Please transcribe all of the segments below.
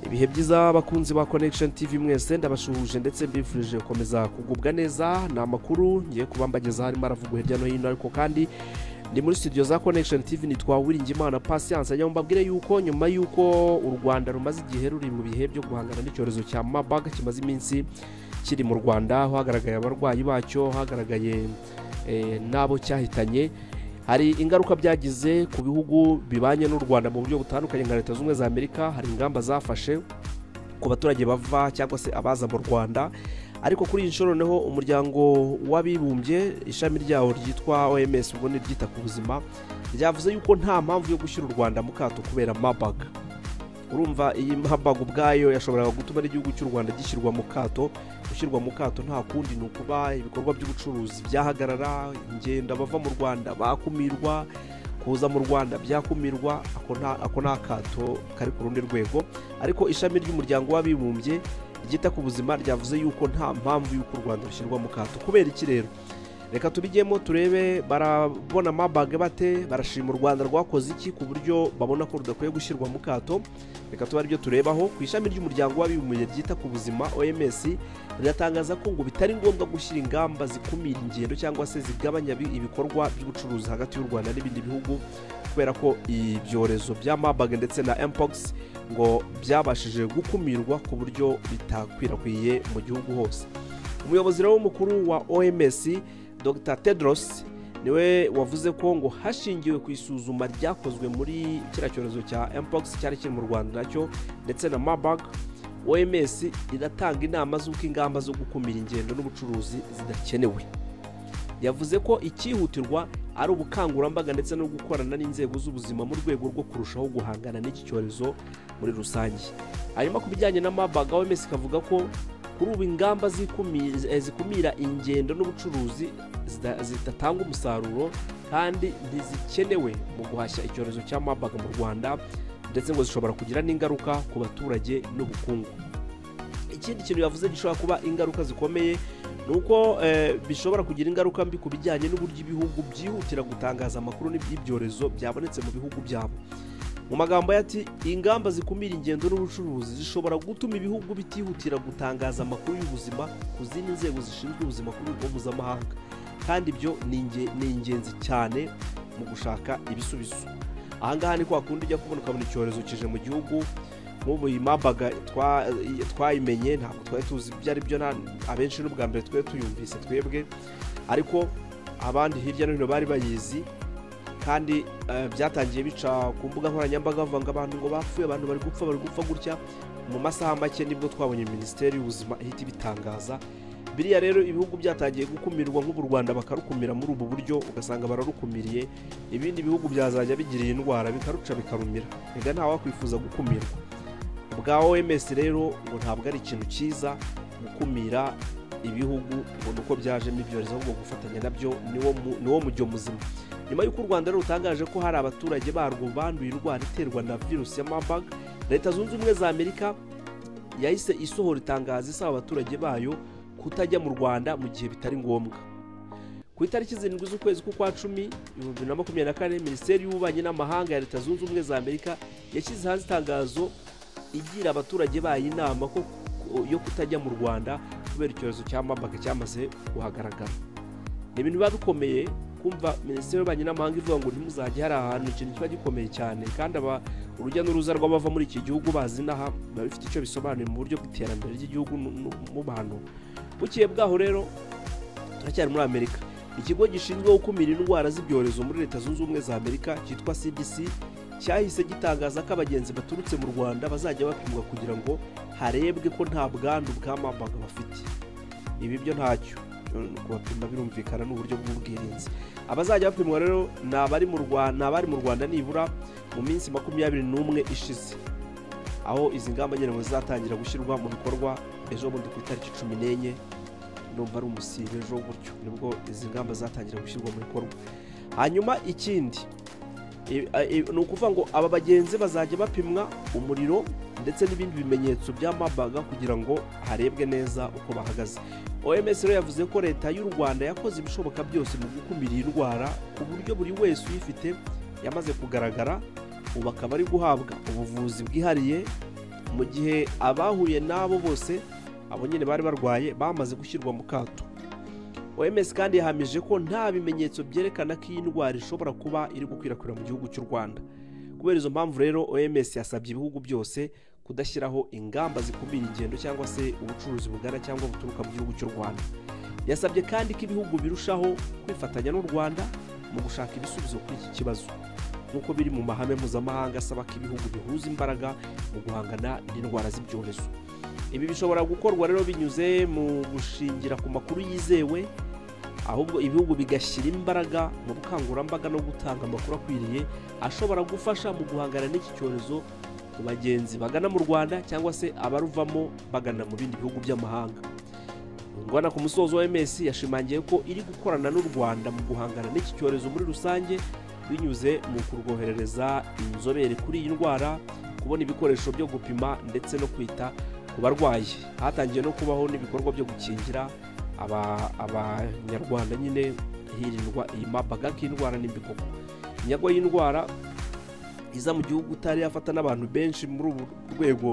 ibihe byiza bakunzi ba connection tv mwese ndabasuhuje ndetse mbifurije gukomeza kugubwa neza ni amakuru ngiye kuba mbagezaho arimo aravugwa hirya no hino ariko kandi ni muri studio za connection tv nitwa wiringimana patience njya mbabwire yuko nyuma y'uko u rwanda rumaze igihe ruri mu bihe byo guhangana n'icyorezo cya mabaga kimaze iminsi kiri mu rwanda aho hagaragaye abarwayi bacyo hagaragaye eh, n'abo cyahitanye hari ingaruka byagize ku bihugu bibanye n'u rwanda mu buryo butandukanye nka leta zunze za amerika hari ingamba zafashe ku baturage bava cyangwa se abaza mu rwanda ariko kuri iyi nshuro niho umuryango w'abibumbye ishami ryawo ryitwa oms ubwo ni ryita ku buzima ryavuze yuko nta mpamvu yo gushyira u rwanda mu kato kubera mabaga urumva iyi mabaga ubwayo yashoboraga gutuma n'igihugu cy'u rwanda gishyirwa mu kato gushyirwa mu kato nta kundi ni ukuba ibikorwa by'ubucuruzi byahagarara ingendo bava mu rwanda bakumirwa kuza mu rwanda byakumirwa ako nta- ako ni akato kari ku rundi rwego ariko ishami ry'umuryango w'abibumbye ryita ku buzima ryavuze yuko nta mpamvu y'uko u rwanda rushyirwa mu kato kubera iki rero reka tubijyemo turebe barabona mabage bate barashima u rwanda rwakoze iki ku buryo babona ko rudakwiye gushyirwa mu kato reka tuba aribyo turebaho ku ishami ry'umuryango w'abibumbye ryita ku buzima oms riratangaza ko ngo bitari ngombwa gushyira ingamba zikumira ingendo cyangwa se zigabanya bi- ibikorwa by'ubucuruzi hagati y'u rwanda n'ibindi bihugu kubera ko ibyorezo bya mabage ndetse na mpox ngo byabashije gukumirwa ku buryo bitakwirakwiye mu gihugu hose umuyobozi rero mukuru wa oms dr tedros niwe wavuze ko ngo hashingiwe ku isuzuma ryakozwe muri kiriya cyorezo cya mpox cyari kiri mu rwanda nacyo ndetse na mabag oms iratanga inama z'uko ingamba zo gukumira ingendo n'ubucuruzi zidakenewe yavuze ko icyihutirwa ari ubukangurambaga ndetse no gukorana n'inzego z'ubuzima mu rwego rwo kurushaho guhangana n'iki cyorezo muri rusange hanyuma ku bijyanye na mabaga oms ikavuga ko kuri ubu ingamba zikumi- eh, zikumira ingendo n'ubucuruzi zida- zidatanga umusaruro kandi ntizikenewe mu guhashya icyorezo cya mabaga mu rwanda ndetse ngo zishobora kugira n'ingaruka ku baturage n'ubukungu ikindi kintu yavuze gishobora kuba ingaruka zikomeye ni uko eh, bishobora kugira ingaruka mbi ku bijyanye n'uburyo ibihugu byihutira gutangaza amakuru y'ibyorezo byabonetse mu bihugu byabo mu magambo ye ati ingamba zikumira ingendo n'ubucuruzi zishobora gutuma ibihugu bitihutira gutangaza amakuru y'ubuzima ku zindi nzego zishinzwe ubuzima ku rwego mpuzamahanga kandi ibyo ni inge- ni ingenzi cyane mu gushaka ibisubizo ahangaha ni kwa kundi ujya kubona ukabona icyorezo kije mu gihugu nk'ubu iyi mabaga twa- twayimenye ntabwo twari tuzi ibyo ari byo na- abenshi n'ubwa mbere twari tuyumvise twebwe ariko abandi hirya no hino bari bayizi kandi eh, byatangiye bica ku mbuga nkoranyambaga bavuga ngo abantu ngo bapfuye abantu bari gupfa bari gupfa gutya mu masaha make nibwo twabonye minisiteri y'ubuzima ihita ibitangaza biriya rero ibihugu byatangiye gukumirwa nk'ubu rwanda bakarukumira muri ubu buryo ugasanga bararukumiriye ibindi bihugu byazajya bigira iyi ndwara bikaruca bikarumira reka ntawakwifuza gukumirwa ubwa oms rero ngo ntabwo ari ikintu cyiza gukumira ibihugu ngo ni uko byajemo ibyorezo ahubwo gufatanya nabyo niwo mu- niwo mujyo muzima nyuma y'uko u rwanda rero rutangaje ko hari abaturage barwo banduye indwara iterwa na virusi ya mabag leta zunze ubumwe za amerika yahise isohora itangazo isaba abaturage bayo kutajya mu rwanda mu gihe bitari ngombwa ku itariki zirindwi z'ukwezi k'ukwa cumi ibihumbi bibiri na makumyabiri na kane minisiteri y'ububanyi n'amahanga ya leta zunze ubumwe za amerika yashyize hanze itangazo igira abaturage bayo inama ko yo kutajya mu rwanda kubera icyorezo cya mabaga cyamaze kuhagaragara ni ibintu biba bikomeye kumva minisiteri y'ububanyi n'amahanga ivuga ngo ntimuzajye hari ahantu ikintu kiba gikomeye cyane kandi aba urujya n'uruza rw'abava muri iki gihugu bazi n'aha biba bifite icyo bisobanuye mu buryo bw'iterambere ry'igihugu nu- nu- mu bantu bukiye bwaho rero turacyari muri amerika ikigo gishinzwe gukumira indwara z'ibyorezo muri leta zunze ubumwe za amerika cyitwa cdc cyahise gitangaza ko abagenzi baturutse mu rwanda bazajya bapimwa kugira ngo harebwe ko nta bwandu bwa mabaga bafite ibi byo ntacyo Eh, kubapima birumvikana n'uburyo bw'ubwirinzi abazajya bapimwa rero ni abari mu Rwa- ni abari mu rwanda nibura mu minsi makumyabiri n'umwe ishize aho izi ngamba nyine ngo zizatangira gushyirwa mu bikorwa ejo bundi ku itariki cumi n'enye numva ari umusibe ejo gutyo nibwo izi ngamba zatangira gushyirwa mu bikorwa hanyuma ikindi i- a- i- ni ukuvuga ngo aba bagenzi bazajya bapimwa umuriro ndetse n'ibindi bimenyetso bya mabaga kugira ngo harebwe neza uko bahagaze oms rero yavuze ko leta y'u rwanda yakoze ibishoboka byose mu gukumira iyi ndwara ku buryo buri wese uyifite yamaze kugaragara ubu akaba ari guhabwa ubuvuzi bwihariye mu gihe abahuye n'abo bose abo nyine bari barwaye bamaze gushyirwa mu kato oms kandi yahamije ko nta bimenyetso byerekana ko iyi ndwara ishobora kuba iri gukwirakwira mu gihugu cy'u rwanda kubera izo mpamvu rero oms yasabye ibihugu byose kudashyiraho ingamba zikumira ingendo cyangwa se ubucuruzi bugana cyangwa buturuka mu gihugu cy'u rwanda yasabye kandi ko ibihugu birushaho kwifatanya n'u rwanda mu gushaka ibisubizo kuri iki kibazo nk'uko biri mu mahame mpuzamahanga asaba ko ibihugu bihuza imbaraga mu guhangana n'indwara z'ibyorezo ibi bishobora gukorwa rero binyuze mu gushingira ku makuru yizewe ahubwo ibihugu bigashyira imbaraga mu bukangurambaga no gutanga amakuru akwiriye ashobora gufasha mu guhangana n'iki cyorezo ku bagenzi bagana mu rwanda cyangwa se abaruvamo bagana mu bindi bihugu by'amahanga ngwana ku musozo wa ms yashimangiye ko iri gukorana n'u rwanda mu guhangana n'iki cyorezo muri rusange binyuze mu kurwoherereza inzobere kuri iyi ndwara kubona ibikoresho byo gupima ndetse no kwita ku barwayi hatangiye no kubaho n'ibikorwa byo gukingira abanyarwanda nyine hirindwa iyi mabaga k'indwara n'imbikorwa inyagwa y'indwara iza mu gihugu utari yafata n'abantu benshi muri ubu rwego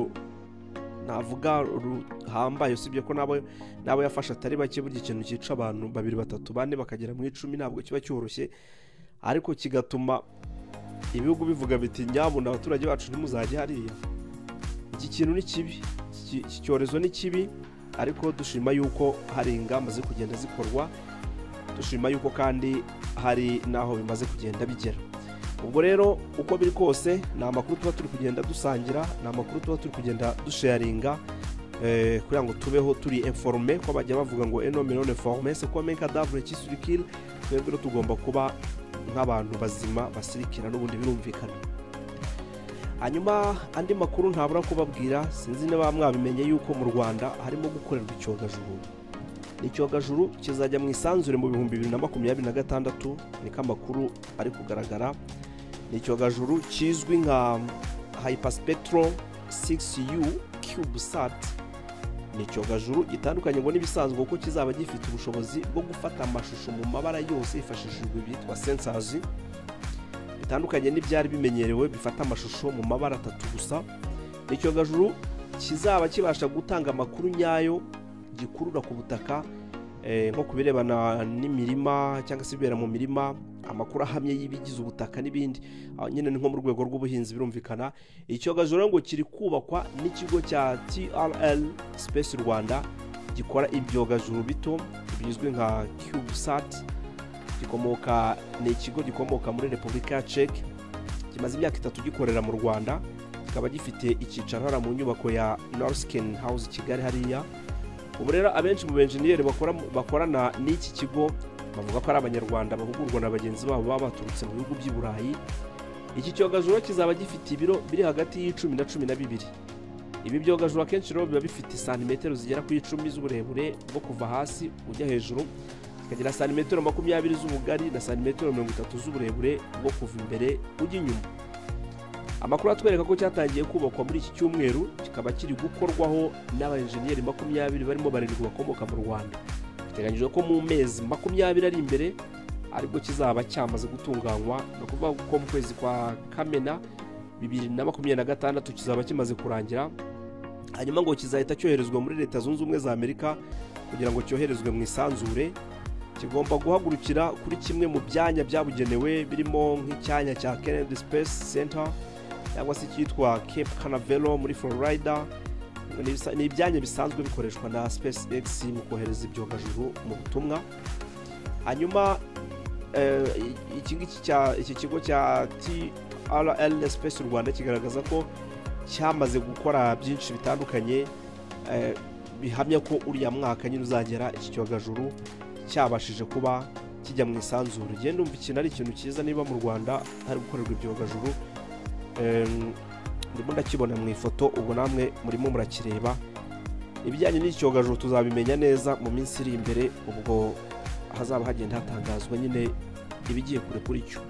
navuga ruhambaye usibye ko n'abo yafashe atari bake burya ikintu cyica abantu babiri batatu bane bakagera mu icumi ntabwo kiba cyoroshye ariko kigatuma ibihugu bivuga biti nyabundi abaturage bacu ntimuzajye hariya iki kintu ni kibi iki cyorezo ni kibi ariko dushima yuko hari ingamba ziri kugenda zikorwa dushima yuko kandi hari n'aho bimaze kugenda bigera ubwo rero uko biri kose ni amakuru tuba turi kugenda dusangira ni amakuru tuba turi kugenda dusharinga kugira ngo tubeho turi informe ko bajya bavuga ngo eno miliyoni forume se ko meka davure kisurikiri twebwe tugomba kuba nk'abantu bazima basirikira n'ubundi birumvikana hanyuma andi makuru ntabura kubabwira sinzi niba mwabimenye yuko mu rwanda harimo gukorerwa icyogajuru ni icyogajuru kizajya mu isanzure mu bihumbi bibiri na makumyabiri na gatandatu niko amakuru ari kugaragara ni icyogajuru kizwi nka hyperspectral 6u cubesat ni icyogajuru gitandukanye ngo n'ibisanzwe kuko kizaba gifite ubushobozi bwo gufata amashusho mu mabara yose hifashishijwe ibyitwa sensazi bitandukanye n'ibyari bimenyerewe bifata amashusho mu mabara atatu gusa n'icyogajuru kizaba kibasha gutanga amakuru nyayo gikurura ku butaka nko ku birebana n'imirima cyangwa se ibibera mu mirima amakuru ahamye y'ibigize ubutaka n'ibindi nyine ni nko mu rwego rw'ubuhinzi birumvikana icyogajuru ngo kiri kubakwa n'ikigo cya trl space rwanda gikora ibyogajuru bito bizwi nka cubesat gikomoka ni ikigo gikomoka muri repubulika ya ceki kimaze imyaka itatu gikorera mu rwanda kikaba gifite icyicaro hariya mu nyubako ya norusikeni hawuzi kigali hariya ubu rero abenshi mu benjeniyeri bakorana n'iki kigo bavuga ko ari abanyarwanda bahugurwa na bagenzi babo baba baturutse mu bihugu by'i burayi iki cyogajuru kizaba gifite ibiro biri hagati y'icumi na cumi na bibiri ibi byogajuru akenshi rero biba bifite santimetero zigera ku icumi z'uburebure bwo kuva hasi ujya hejuru kikagira santimetero makumyabiri z'ubugari na santimetero mirongo itatu z'uburebure bwo kuva imbere ujya inyuma amakuru atwereka ko cyatangiye kubakwa muri iki cyumweru kikaba kiri gukorwaho n'abajeniyeri makumyabiri barimo barindwi bakomoka mu rwanda biteganyijwe ko mu mezi makumyabiri ari imbere aribwo kizaba cyamaze gutunganywa ni ukuvuga ko mu kwezi kwa kamena bibiri na makumyabiri na gatandatu kizaba kimaze kurangira hanyuma ngo kizahita cyoherezwa muri leta zunze ubumwe za amerika kugira ngo cyoherezwe mu isanzure kigomba guhagurukira kuri kimwe mu byanya byabugenewe birimo nk'icyanya cya kennedy space center cyangwa se cyitwa cape canavero muri florida ni ibyanya bisanzwe bikoreshwa na space x mu kohereza ibyogajuru mu butumwa hanyuma iki kigo cya trl space rwanda kigaragaza ko cyamaze gukora byinshi bitandukanye bihamya ko uriya mwaka nyine uzagera iki cyogajuru cyabashije kuba kijya mu isanzure ugenda umva ikintu ari ikintu cyiza niba mu rwanda hari gukorerwa ibyogajuru ndimo ndakibona mu ifoto ubu namwe murimo murakireba ibijyanye n'icyogajuru tuzabimenya neza mu minsi iri imbere ubwo hazaba hagenda hatangazwa nyine ibigiye kure kuri cyo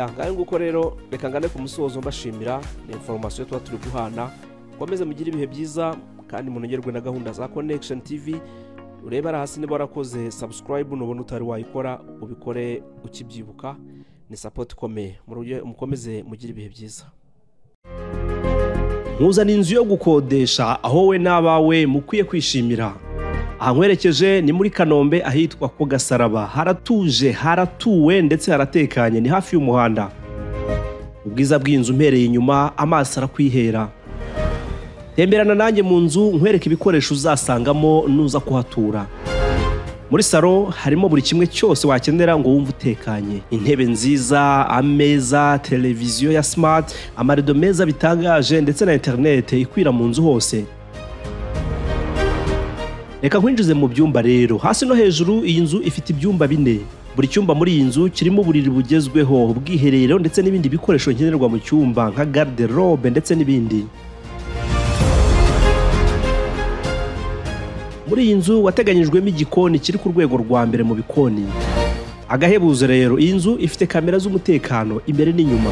ngayo nguko rero reka ngane ku musozo mbashimira ni inforomasiyo tuba turi guhana mukomeze mugire ibihe byiza kandi munogerwe na gahunda za connection tv urebe ari hasi niba warakoze sabusikarayibu nubona utari wayikora ubikore ukibyibuka ni sapoti ikomeye mukomeze mugire ibihe byiza nkuzana inzu yo gukodesha aho we n'abawe mukwiye kwishimira ankwerekeje ni muri kanombe ahitwa ku gasaraba haratuje haratuwe ndetse haratekanye ni hafi y'umuhanda ubwiza bw'inzu mpereye inyuma amaso arakwihera temberana nanjye mu nzu nkwereke ibikoresho uzasangamo nuza kuhatura muri salo harimo buri kimwe cyose wakenera ngo wumve utekanye intebe nziza ameza televiziyo ya simati amarido meza bitangaje ndetse na interinete ikwira mu nzu hose reka nkwinjize mu byumba rero hasi no hejuru iyi nzu ifite ibyumba bine buri cyumba muri iyi nzu kirimo uburiri bugezweho ubwiherero ndetse n'ibindi bikoresho nkenerwa mu cyumba nka garderobe ndetse n'ibindi muri iyi nzu wateganyijwemo igikoni kiri ku rwego rwa mbere mu bikoni agahebuzo rero iyi nzu ifite kamera z'umutekano imbere n'inyuma